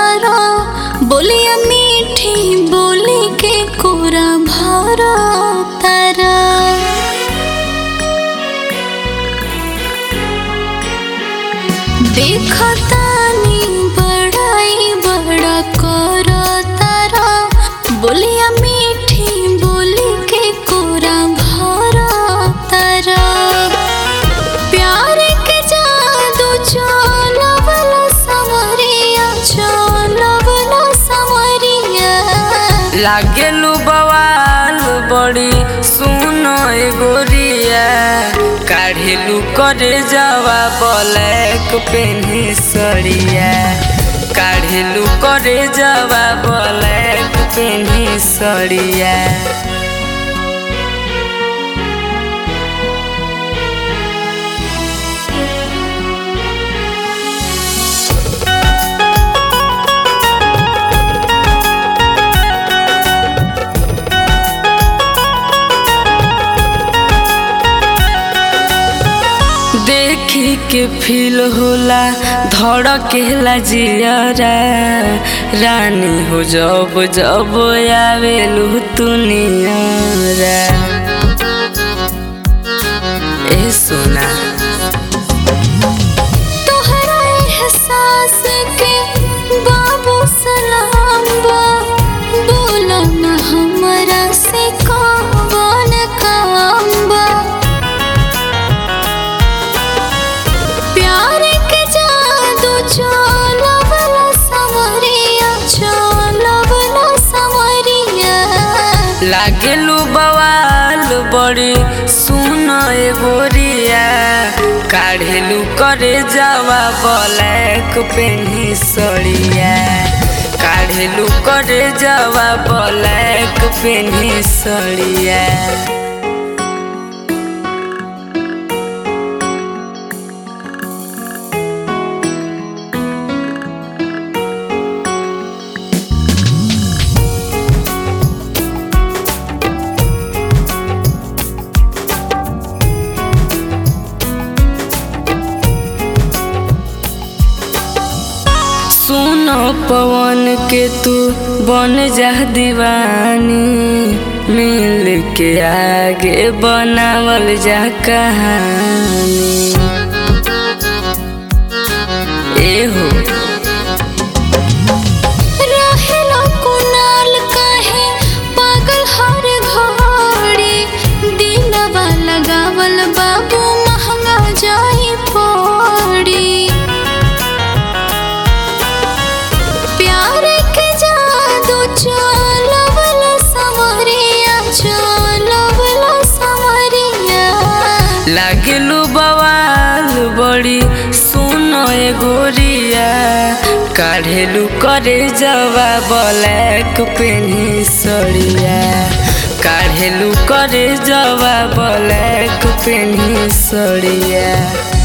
तारा बोलिया मीठी बोली के कोरा भरा तारा देखतानी बड़ाई बड़ा करो तारा बोलिया मीठी बोली के कोरा भरा तारा प्यार के जादू चलवला समरिया चलवला समरिया लागेलू बवाल बड़ी सुनो ए गोरिया काढ़ेलू करे जावा ब्लैक पेन्ही सड़िया काढ़ेलू करे जावा ब्लैक पेन्ही सड़िया देखी के फील होला धड़केला जियरा रानी हो जब जब आवेलू तुनियरा ए सोना तोहरा एहसास के बाबू सलाम बा बोला न हमरा से कौन काम बा प्यार के जादू चलवला समरिया चलवला समरिया लागेलू बवाल बड़ी सुन ए गोरिया काढ़ेलू करे जावा ब्लैक पेन्ही सड़िया काढ़ेलू करे जावा ब्लैक पेन्ही सड़िया सुनो पवन के तू बन जा दीवानी मिल के आगे बनावल जा कहानी एहो रहेला कुनाल काहे पागल हर घड़ी दिलवा लगावल बाबू महंगा जाई पड़ी प्यार के जादू चलवला समरिया चलवला समरिया लागेलू बवाल बड़ी सुनो ए गोरिया काढ़ेलू करे जवा ब्लैक पेन्ही सड़िया काढ़ेलू करे जवा ब्लैक पेन्ही सड़िया